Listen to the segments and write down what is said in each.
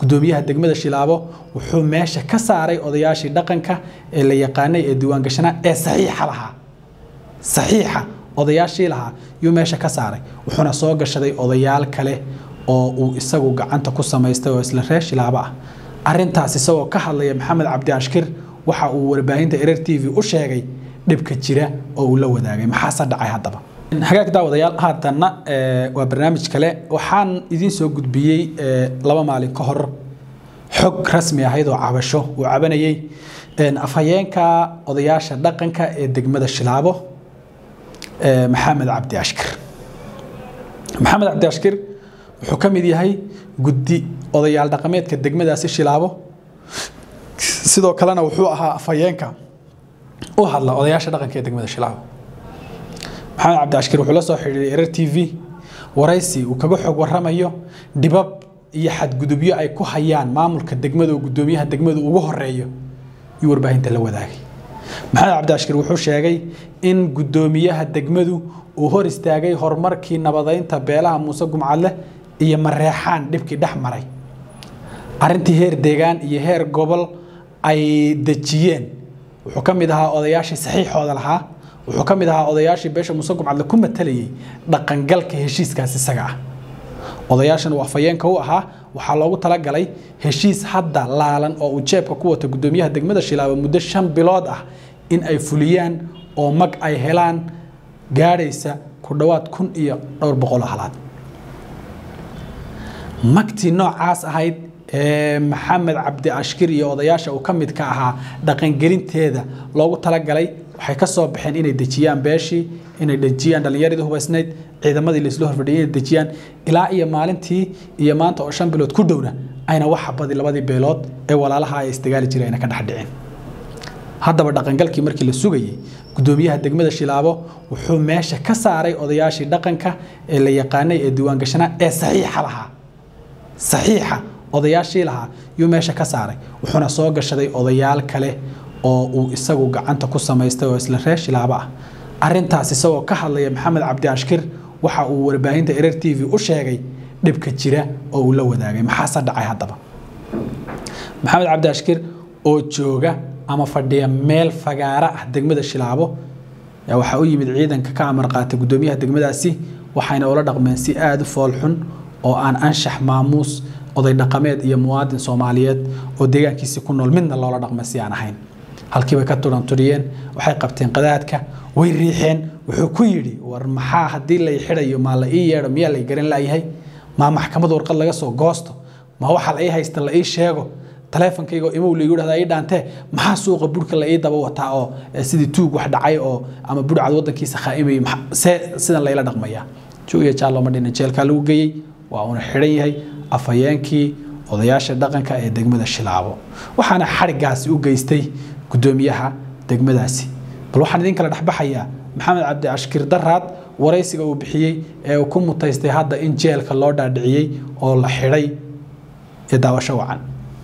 gudoomiyaha degmada shilaabo wuxuu meesha ka saaray odayaashii dhaqanka ee la yaqaanay ee diiwaangashanaa ee saxiixa lahaa saxiixa odayaashii lahaa yuu meesha ka saaray wuxuuna soo gashaday odayaal kale oo uu isagu gacanta ku samaystay oo isla reer shilaabo ah arintaas isagoo ka hadlaya maxamed cabdi ashkir waxa uu warbaahinta erer t v u sheegay dhibka jira oo uu la wadaagay maxaase dhacay haddaba hagaag daawadayaal haatanna waa barnaamij kale waxaan idiin soo gudbiyey laba maalin ka hor xog rasmi ahayd oo cabasho uu cabanayey afhayeenka odayaasha dhaqanka ee degmada shilaabo maxamed cabdi ashkir maxamed cabdi ashkir wuxuu ka mid yahay guddi odayaal dhaqameedka degmadaasi shilaabo sidoo kalena wuxuu ahaa afhayeenka u hadla odayaasha dhaqanka ee degmada shilaabo maxamed cabdi ashkir wuxuu la soo xidhiiray erer t v waraysi uu kaga xog waramayo dhibab iyo xadgudubyo ay ku hayaan maamulka degmada oo gudoomiyaha degmadu ugu horeeyo iyo warbaahinta la wadaagay maxamed cabdi ashkir wuxuu sheegay in gudoomiyaha degmadu uu hor istaagay horumarkii nabadeynta beelaha muuse gumcadle iyo mareexaan dhibkii dhex maray arintii heer deegaan iyo heer gobol ay dejiyeen wuxuu ka mid ahaa odayaashii saxiixooda lahaa wuxuu ka mid ahaa odayaashii beesha muuse gumcadle ku matalayay dhaqangalka heshiiskaas isaga ah odayaashan uu afhayeenka u ahaa waxaa loogu talagalay heshiis hadda laalan oo uu jeebka ku wata gudoomiyaha degmada shilaabo muddo shan bilood ah in ay fuliyaan oo mag ay helaan gaadhaysa ku dhowaad kun iyo dhowr boqol halaad magtii noocaas ahayd ee maxamed cabdi ashkir iyo odayaasha uu ka mid ka ahaa dhaqangelinteeda loogu talagalay waxay ka soo baxeen inay dejiyaan beeshii inay dejiyaan dhallinyaradii hubaysnayd ciidamadii laisla horfadhiyay inay dejiyaan ilaa iyo maalintii iyo maanta oo shan bilood ku dhowna ayna wax xabadi labadii beelood ee walaalaha ay isdagaali jiray ayna ka dhex dhicin haddaba dhaqangalkii markii la sugayey gudoomiyaha degmada shilaabo wuxuu meesha ka saaray odayaashii dhaqanka ee la yaqaanay ee diiwaangashanaa ee saxiixa lahaa saxiixa odayaashii lahaa yuu meesha ka saaray wuxuuna soo gashaday odayaal kale oo uu isagu gacanta ku samaystay oo isla reer shilaabo ah arintaas isagoo ka hadlaya maxamed cabdi ashkir waxa uu warbaahinta erer t v u sheegay dhibka jira oo uu la wadaagay maxaase dhacay haddaba maxamed cabdi ashkir oo jooga ama fadhiya meel fagaara ah degmada shilaabo waxaa u yimid ciidanka ka amar qaatay gudoomiyaha degmadaasi waxayna ula dhaqmeen si aada u foolxun oo aan anshax maamuus oday dhaqameed iyo muwaadin soomaaliyeed oo deegaankiisi ku nool midna loola dhaqmay si aan ahayn halkiibay ka turanturiyeen waxay qabteen qadaadka way riixeen wuxuu ku yidhi war maxaa haddii lay xidhayo maa la ii yeedho miyaa lay garan laayahay maa maxkamad warqad laga soo goosto ma waxa la ii haysta la ii sheego taleefonkayga imow laigu dhahda ii dhaantee maxaa suuqa burhka la ii daba wataa oo sidii tuug wax dhacay oo ama burhcad wadankiisa khaa'imayay see sidan layla dhaqmaya juuya jaallooma dhina jeelkaa lagu geeyey waa uuna xidhan yahay afhayeenkii odayaasha dhaqanka ee degmada shilaabo waxaana xadhigaasi u geystay gudoomiyaha degmadaasi bal waxaan idin kala dhexbaxayaa maxamed cabdi ashkir daraad waraysiga uu bixiyey ee uu ku mutaystay hadda in jeelka loo dhaadhiciyey oo la xidhay ee daawasho wacan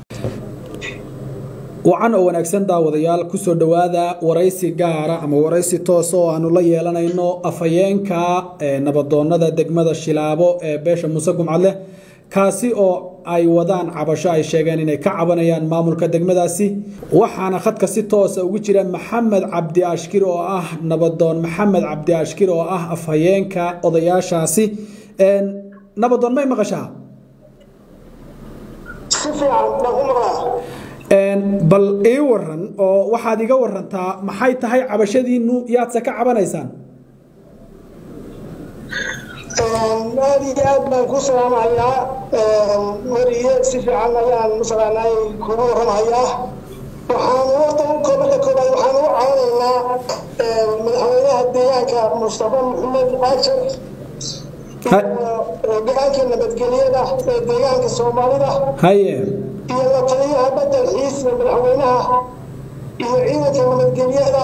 wacan oo wanaagsan daawadayaal kusoo dhowaada waraysi gaara ama waraysi toosa oo aanu la yeelanayno afhayeenka nabadoonada degmada shilaabo ee beesha muuse gumcadleh kaasi oo ay wadaan cabasho ay sheegeen inay ka cabanayaan maamulka degmadaasi waxaana khadka si toosa ugu jira maxamed cabdi ashkir oo ah nabadoon maxamed cabdi ashkir oo ah afhayeenka odayaashaasi nabadoon may maqashaa bal ii waran oo waxaad iga warantaa maxay tahay cabashadiinu yaadse ka cabanaysaan aad iyo aad baan ku salaamahayaa weriye si fiican ayaan masalanay kugu waramahayaa waxaan wada marka koobaad waxaan ugu caawinaynaa madaxweynaha deegaanka mustafa maxamed aajar go-aanka nabadgelyada ee deegaanka soomaalida haye iyo la taliyaha badel xiis madaxweynaha iyo ciidanka nabadgelyada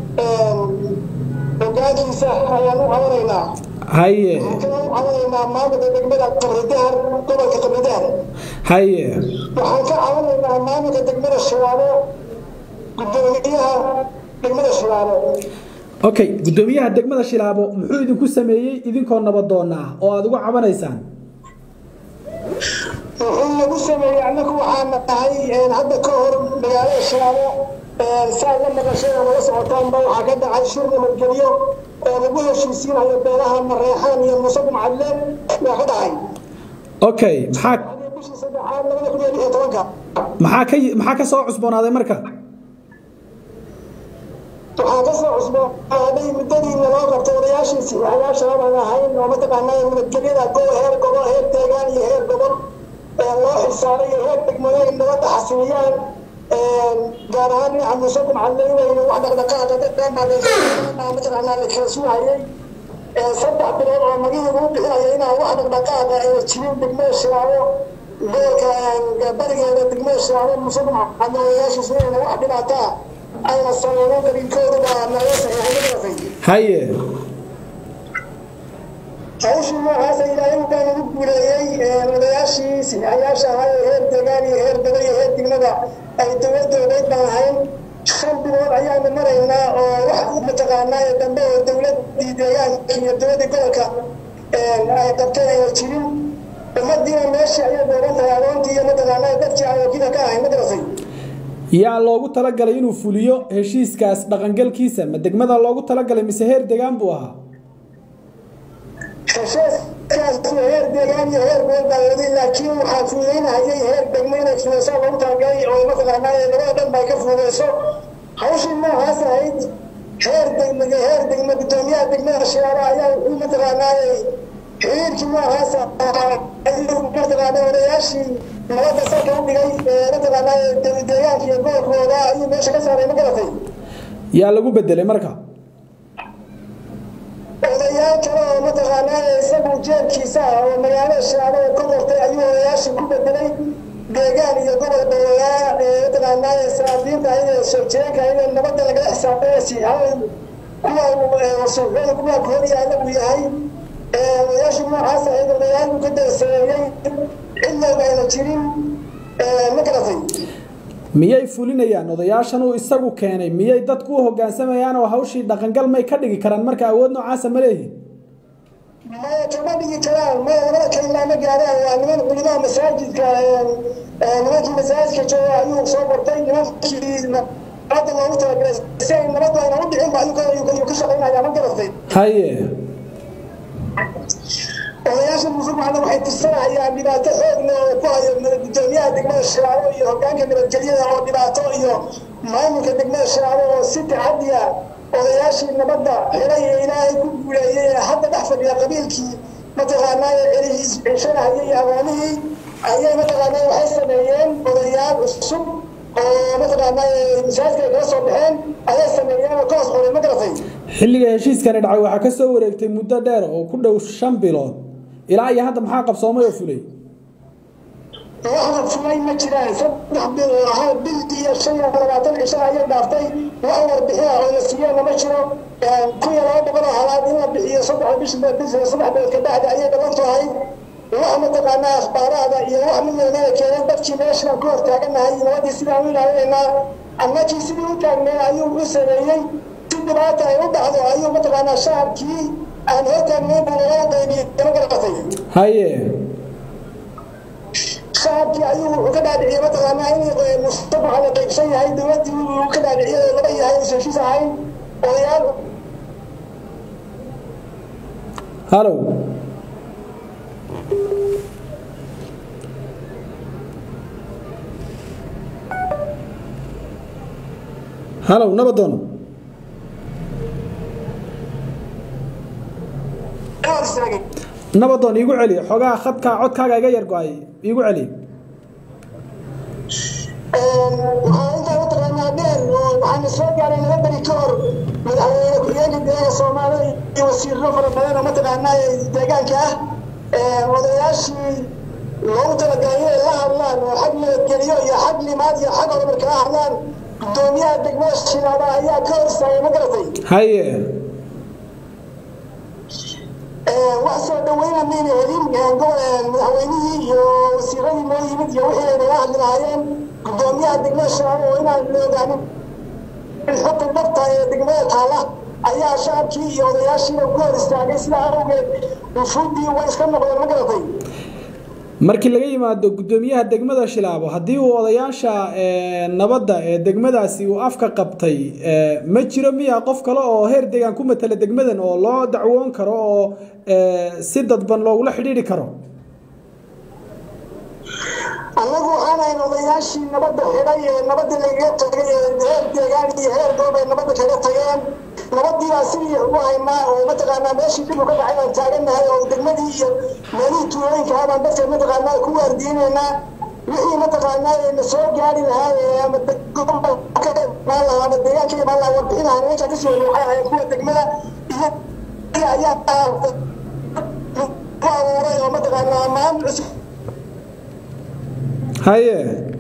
hogaankiisa ayaan u caawinaynaa haye waxaan u caawinaynaa maamulka degmada qabridahar gobolka qabridahar haye waxaan ka caawinaynaa maamulka degmada shilaabo gudoomiyaha degmada shilaabo okay gudoomiyaha degmada shilaabo muxuu idinku sameeyey idinkoo nabadoona ah oo aad uga cabanaysaan wuxuu nagu sameeyey annagu waxaana tahay hadda ka hor magaalada shaabo saa la maqasheen oo nala socotaanba waxaa ka dhacay shir nabadgelyo oo lagu heshiisiinayo beelaha mareexaan iyo muuse gumcadle yaa ka dhacay okay maxaa bishii saddexaad labada kun iyo lix iyo tobanka maxaa ka maxaa ka soo cusboonaaday marka waxaa ka soo cusboonaaday muddadiina loo qabtay odayaashii siyaalayaasha aan ahayn oo mataqaanaa nabadgelyada go heer gobol heer deegaan iyo heer gobol loo xilsaaray iyo heer degmooyin nabadda xasiliyaan gaar ahaan dhinaca muuse gumcadle inayna wax dhaqdhaqaaqa mataqaanaa la kala sugayay saddex bilood oo magihii lagu bixinayo inaan wax dhaqdhaqaaqa ay jirin degmada shiraabo gobolka barigeeda degmada shiraabo muuse gumcadle odayaashiisu inayna wax dhibaataa ayna sameeyeen dalinkoodu baa naga saxiixay haye hawshii noocaasa ilaahay baa nagu guuleeyey odayaashii siyayaasha ahaa ee heer deegaan iyo heer gobol iyo heer degmada ay dowladoodeed baan ahayn shan bilood ayaanu maraynaa oo wax mataqaanaa ee dambe oo dowladii deegaanka iyo dowladii gobolka ay qabteen ayna jirin ummadiina meeshii ayay doogan tahay adoontii iyo mataqaanaa dadkii aan wakiila ka ahayn ma garasay yaa loogu talagalay inuu fuliyo heshiiskaas dhaqangalkiisa ma degmada loogu talagalay mise heer degaan buu ahaa heshiiskaas heer deegaan iyo heer gobol baa waday laakiin waxaa fuudeynahayay heer degmo inay fuudeysaa loogu talagalay oo mataqaanaa labada dhan bay ka fuudeyso hawshii noocaas ahayd heer degma heer degma gudoomiyaha degmada shiyaaba ayaa wuxuu mataqaanaa xiriirkii noocaas ayuu mataqaanaa odayaashii nabadda salka u dhigay mataqaanaa deegaanka iyo gobolkooda ayuu meesha ka saaray ma garatay yaa lagu bedelay marka odayaal kale oo mataqaanaa isagu jeebkiisa ah oo magaalada shaabo oo ka qortay ayuu odayaashii ku bedelay deegaan iyo gobol dowlaa mataqaanaa saafiinta ayada soo jireenka ayada nabadda lagala xisaabtanaysi hal kuwa suuqyada kuwa koor yaalla uu yahay odayaashii noocaas ahayd odayaal uu ka darsameeyey cidlowba ayna jirin ma garatay miyay fulinayaan odayaashan uu isagu keenay miyay dadku u hoggaansamayaan oo hawshii dhaqangal may ka dhigi karaan marka awood noocaasa ma leeyihin maya kama dhigi karaan maya labada kalimaa ma gaaraan waa niman culimaha masaajidka nimankii masaajidka jooga ayuu soo qortay nimankii nabadda loogu talagalay si ay nabaddu ayna u dhicin ba ayuu ka shaqaynayaa ma garatay haye odayaasha musulmaana waxay tirsanayaan dhibaato xoog leh oo ku hayo gudoomiyaha degmada shaabo iyo hogaanka nabadgelyada oo dhibaato iyo maamulka degmada shaabo oo si tacadiya odayaashii nabadda xiray ee ilaahay ku guuleeyey ee hadda dhex fadhiya qabiilkii mataqaanaa ceshanahayay iyo agoonihii ayay mataqaanaa waxay sameeyeen odayaal cusub oo mataqaanaa masaajidka ay kala soo baxeen ayay sameeyeen oo ka hoos qoray ma garatay xilliga heshiiskani dhacay waxaa ka soo wareegtay muddo dheer oo ku dhow shan bilood ilaa iyo hadda maxaa qabsoomay oo fulay waxda fulay ma jiraan saddex bil hal bil iyo shan iyo labaatan cisho ayay dhaaftay wax warbixina oo la siiyana ma jiro kun iyo laba boqol oo halaad in la bixiyo saddex bish saddex bilood ka bacdi ayay dhalan tahay wax mataqaanaa akhbaaraada iyo wax midnamada keenan dadkii meeshaan ku hortaaganahay nabadii sidaan u ilaalinaynaa annakii sidii u taagneen ayuu u sameeyey si dhibaata ay u dhacdo ayuu mataqaanaa shacabkii aan hortaagnayn buu naga qaybiyey ma garatay haye shacabkii ayuu wuxuu ka dhaadhiciyey mataqaanaa in mustafaca la qaybsan yahay dowladdii uu ka dhaadhiciyay oo laba yahay uusan heshiis ahayn odayaal halow halow nabadoon ka hor istaagay nabadoon iigu celi xoogaa khadkaa codkaaga iga yar go-ay iigu celi waxaa intaa mataqaanaa dheer oo waxaana soo gaaray laba beri ka hor madaxweyne ku-xigeenka deegaanka soomaalida iyo wasiirro fara badan oo mataqaanaa deegaanka ah odayaashii loogu talagalay inay la hadlaan oo xag nabadgeliyo iyo xag limaad iyo xag horumar kala hadlaan gudoomiyaha degmada shilaaba ayaa ka hor istaagay ma garatay haye wax soo dhaweyna mayna helin madaxweynihii iyo wasiiradii noo yimid iyo wixii ay naga hadli lahaayeen gudoomiyaha degmada shabaab oo inaan la ogaanin xukun dhabta ee degmada taala ayaa shacabkii iyo odayaashiiba ku hor istaagay sidaa awgeed wufuuddii way iska noqdeen ma garatay markii laga yimaado guddoomiyaha degmada shilaabo haddii uu odayaasha nabadda ee degmadaasi uu afka qabtay ma jiro miya qof kale oo heer deegaan ku matala degmadan oo loo dacwoon karo oo si dadban loogula xidhiidhi karo annagu waxaanayn odayaashii nabadda xidhay ee nabadda lagaga tagay ee heer deegaan iyo heer goob ay nabadda kaga tageen nabadii baa sidii ugu haynaa oo mataqaanaa meeshii dib u ka dhacay baan taagannahay oo degmadii iyo meelihii tuulooyinka ah baan dadka mataqaanaa ku waardiinaynaa wixii mataqaanaa na soo gaari lahaa ama imaan lahaa ama deegaanka imaan lahaa warbixin lahaa meesha ka soo waxay ahayd kuwa degmada iyo ayaa ku abuuray oo mataqaanaa maamul cusub haye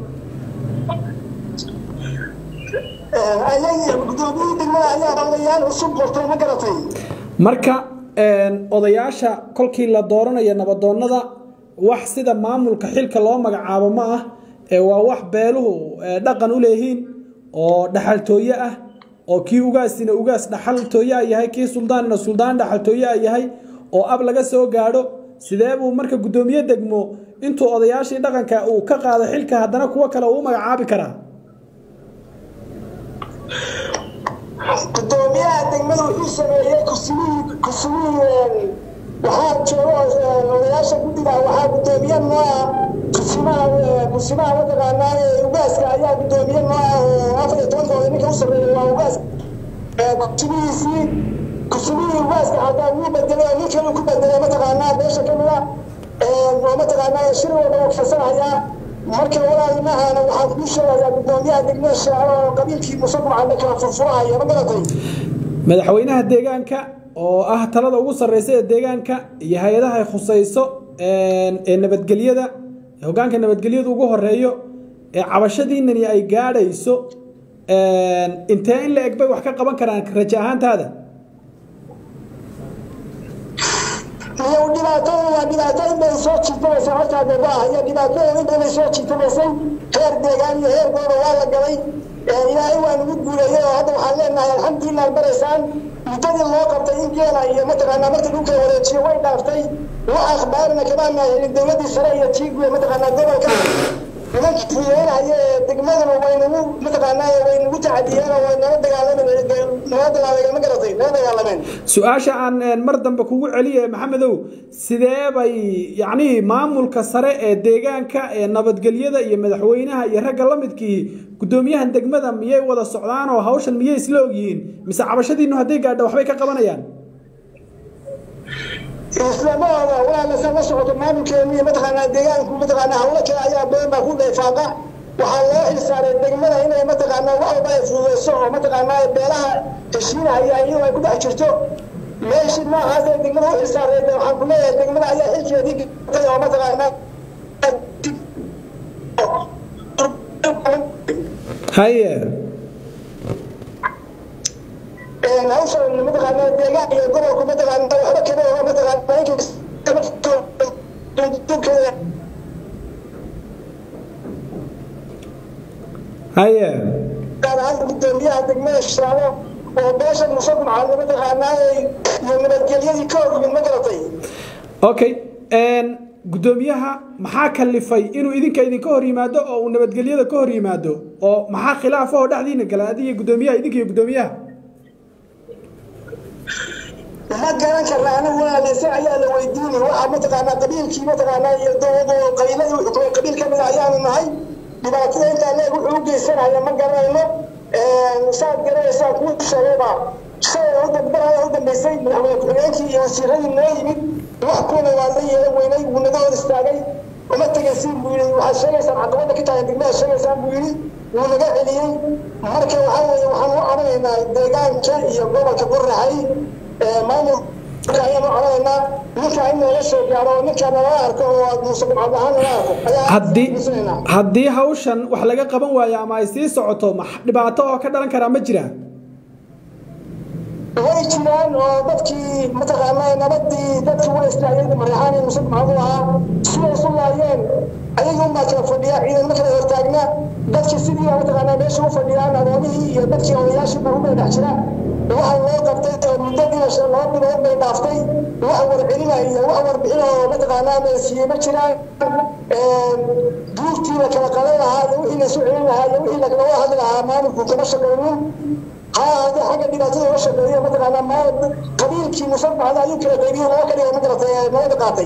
gudoomiyihii degmada ayaa odayaal cusub qortay ma garatay marka odayaasha kolkii la dooranayo nabadoonnada wax sida maamulka xilka loo magacaabo ma ah ee waa wax beeluhu dhaqan u leeyihiin oo dhaxaltooye ah oo kii ugaasina ugaas dhaxaltooye a yahay kii suldaanina suldaan dhaxaltooye a yahay oo ab laga soo gaadho sidee buu marka guddoomiye degmo intuu odayaashii dhaqanka uu ka qaado xilka haddana kuwo kale uu magacaabi karaa gudoomiyaha degmada wuxuu sameeyey kusmihii kusmihii waxaa jooga odayaasha guddiga waxaa gudoomiye noo ah kusimaha kusimaha mataqaanaa ugaaska ayaa gudoomiye noo ah oo afar iyo tobankooda ninka u sameeyey waa ugaas kusmihiisii kusmihii ugaaska hataa wuu bedelay oo nin kale ku bedelay mataqaanaa beesha kamid ah oo mataqaanaa shir walba uu farsanayaa marka walaalmahana waxaan kuu sheegayaa gudoomiyaha degmada shaacro oo qabiilkii musadumcana kala furfurahaya ma garatay madaxweynaha deegaanka oo ah talada ugu sarreysa ee deegaanka iyo hay-adaha ay khusayso ee nabadgelyada hogaanka nabadgelyadu ugu horeeyo ee cabashadiinani ay gaadhayso intee in la eg bay wax ka qaban karaan raja ahaantaada iyo dhibaatada waa dhibaato in bay soo jiitamaysa hortaa deba ah iyo dhibaatada in bay soo jiitamaysay heer deegaan iyo heer gooba waa la galay ilaahay waa nagu guuleeyey oo hadda waxaan leenahay alxamdulilah baraysaan muddadii loo qabtay in geela iyo mataqaanaa markii dhulka wareejiyo way dhaaftay wax akhbaarina kamaana helin dowladdii sare iyo tiiguya mataqaanaa gobolka nimankii fuyeynaya ee degmaduna waynagu mataqaanaa waynagu tacadiyeen oo way nala dagaalameen nala dagaalameen ma garatay nala dagaalameen su-aasha aan mar dambe kugu celiye maxamedow sidee bay yacnihii maamulka sare ee deegaanka ee nabadgelyada iyo madaxweynaha iyo ragga la midkii guddoomiyahan degmada miyay wada socdaan oo hawshan miyay isla ogyihiin mise cabashadiinu hadday gaadho waxbay ka qabanayaan islamahooda walaalasa la socoto maamulkeenu iyo mataqaanaa deegaanku mataqaanaa hawlo kale ayaa badan baa ku dhayfaaqa waxaa loo xilsaaray degmada inay mataqaanaa wax walba ay fududeyso oo mataqaanaa beelaha heshiinahaya iyadoo ay ku dhex jirto meeshii noocaas ee degmada u xilsaaray waxaan ku leeyahay degmada ayaa xilkeedii gatay oo mataqaanaa haye hawsha mataqaanaa deegaan iyo gobolku mataqaanaa waxba kama oga mataqaanaa haye gaar ahaan gudoomiyaha degmada shaabo oo beesha musadumca mataqaanaa iyo nabadgelyadii ka hor yimid ma garatay okay guddoomiyaha maxaa kalifay inuu idinka idinka hor yimaado oo uu nabadgelyada ka hor yimaado oo maxaa khilaafahoo dhexdiina gala adiga guddoomiyaha idinka iyo guddoomiyaha ma garan karna anigu walaaleyse ayaa la weydiinay waxaa mataqaanaa qabiilkii mataqaanaa iyo dowladu qabiiladii xukumay qabiil ka mid a ayaanu nahay dhibaatada intaa leeg wuxuu u geysanaya ma garanayno saad garanaysaa kuu sheegayba shalay u dambaraya u dambeysay madaxweyne ku-xigeenkii iyo wasiiradii noo yimid wax kuna waa la yeelan weynay wuu naga hor istaagay uma tegaysiin buu yidhi waxaad sheegaysaan caqabada ka tahay degmada sheegaysaan buu yidhi wuu naga celiyey marka waxaa weeye waxaan u odhanaynaa deegaanka iyo gobolka burahay maamulka ayaan u odhanaynaa ninkaa in looga soo gaaro ninkaa nala arko oo aad muusudumcad ahaan nala arko haddii haddii hawshan wax laga qaban waayo ama ay sii socoto ma dhibaato oo ka dhalan karaa ma jiraa way jiraan oo dadkii mataqaanaa nabadii dadkii waa istaageen maryaxaan iyo musadumcadu ahaa siday isu laayeen ayaga unbaa kala fadhiya ciidamo kala hortaagna dadkii sidii mataqaanaa meesha u fadhiyaan adoomihii iyo dadkii odayaashii barubay dhex jira waxa loo qabtay oo muddadiina laba bilood bay dhaaftay wax warcelina iyo wax warbixin oo mataqaanaa la siiyey ma jiraan buurtii la kala qalan lahaa iyo wixii la isu celin lahaa iyo wixii lagala hadli lahaa maamulku kama shaqeynin ha ahaadee xagga dhibaatada uga shaqeeya mataqaanaa maal qabiilkii musabacda ayuu kala qaybiyo laba ka dhiga magaratay nabada qaatay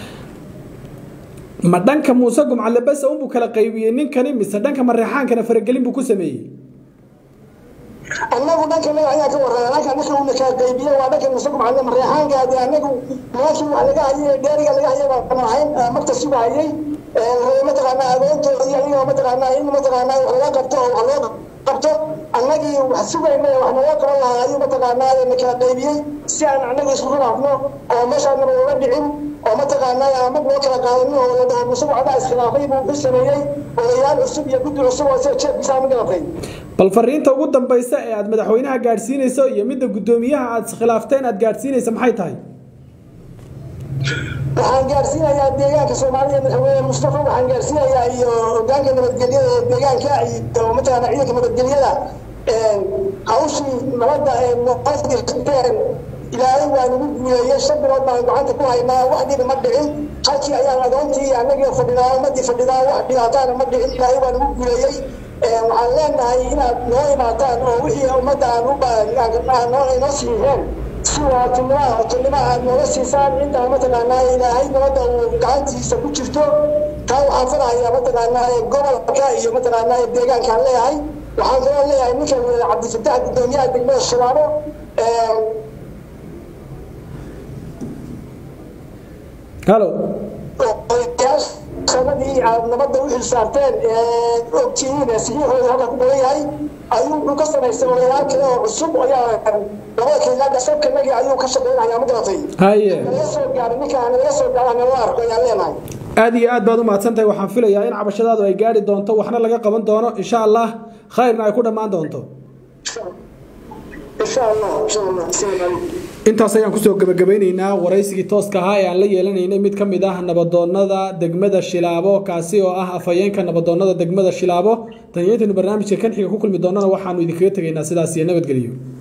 ma dhanka muuse gumcadle bese unbuu kala qaybiyey ninkani mise dhanka mareexaankana faragelin buu ku sameeyey annagu dhankanaga ayaa ka warraya dhanka ninka uuna kala qaybiye waa dhanka muuse gumcadle mareexaankaadi annagu meeshii wax laga hayay dheeriga laga hayay baan ahayn magta suga hayay mataqaanaa agoontoodii ayagoo mataqaanaa in mataqaanaa wax laga qabto oo wax loo qabto annagii wax sugayna wax naloo qaban lahaa ayuu mataqaanaa na kala qaybiyey si aan annaga isku khilaafno oo meeshaanaba uga dhicin oo mataqaanaa amag loo kala qaadanin oo la dhaho musuq cadaa iskhilaafay buu ku sameeyey odayaal cusub iyo guddi cusub oo isaga jeebkiisa ma garatay bal fariinta ugu dambaysa ee aad madaxweynaha gaadhsiinayso iyo midda guddoomiyaha aad iskhilaafteen aad gaadhsiinaysa maxay tahay waxaan gaarsiinayaa deegaanka soomaaliya madaxweyne mustafa waxaan gaarsiinayaa iyo hogaanka nabadgelyada ee deegaanka iyo mataqaana ciidanka nabadgelyada hawshii nabadda ee noqoteen ilaahay waa nagu guuleeyey shan bilood baan gacanta ku haynaa wax dhibi ma dhicin halkii ayaan adoontii annagii fadhinaa ummadii fadhinaa wax dhibaataana ma dhicin ilaahay waa nagu guuleeyey waxaan leenahay inaad noo imaataan oo wixii ummadda aan u inoo siiyeen si waatinimoa hotonimo aad nooga siisaan intaa mataqaanaa ilaahay nabadda uu gacantiisa ku jirto taa waxaan farahayaa mataqaanaa gobolka iyo mataqaanaa deegaankaan leeyahay waxaan kaloo leeyahay ninkan cabdifatax guddoomiyaha degmada shabaabo halo sanadii aad nabadda u xilsaarteen ogtihiin saxiixooda halka ku badan yahay ayuu wuxuu ka samaystay odayaal kale oo cusub ayaa labada kiilaada sabkanagii ayuu ka shaqeynaya ma garatay haye naga soo gaaray ninkaan naga soo gaaray nala arko ayaan leenahay aad iyo aad baad u mahadsan tahay waxaan filayaa in cabashadaadu ay gaari doonto waxna laga qaban doono insha allah khayrna ay ku dhammaan doonto insha allah insha allah asalamu intaas ayaan kusoo gabagabaynaynaa waraysigii tooska ahaa ee aan la yeelanaynay mid ka mid ah nabadoonnada degmada shilaabo kaasi oo ah afhayeenka nabadoonnada degmada shilaabo taniyo intaynu barnaamijka kan xiga ku kulmi doonana waxaanu idinkaga tegaynaa sidaas iyo nabadgelyo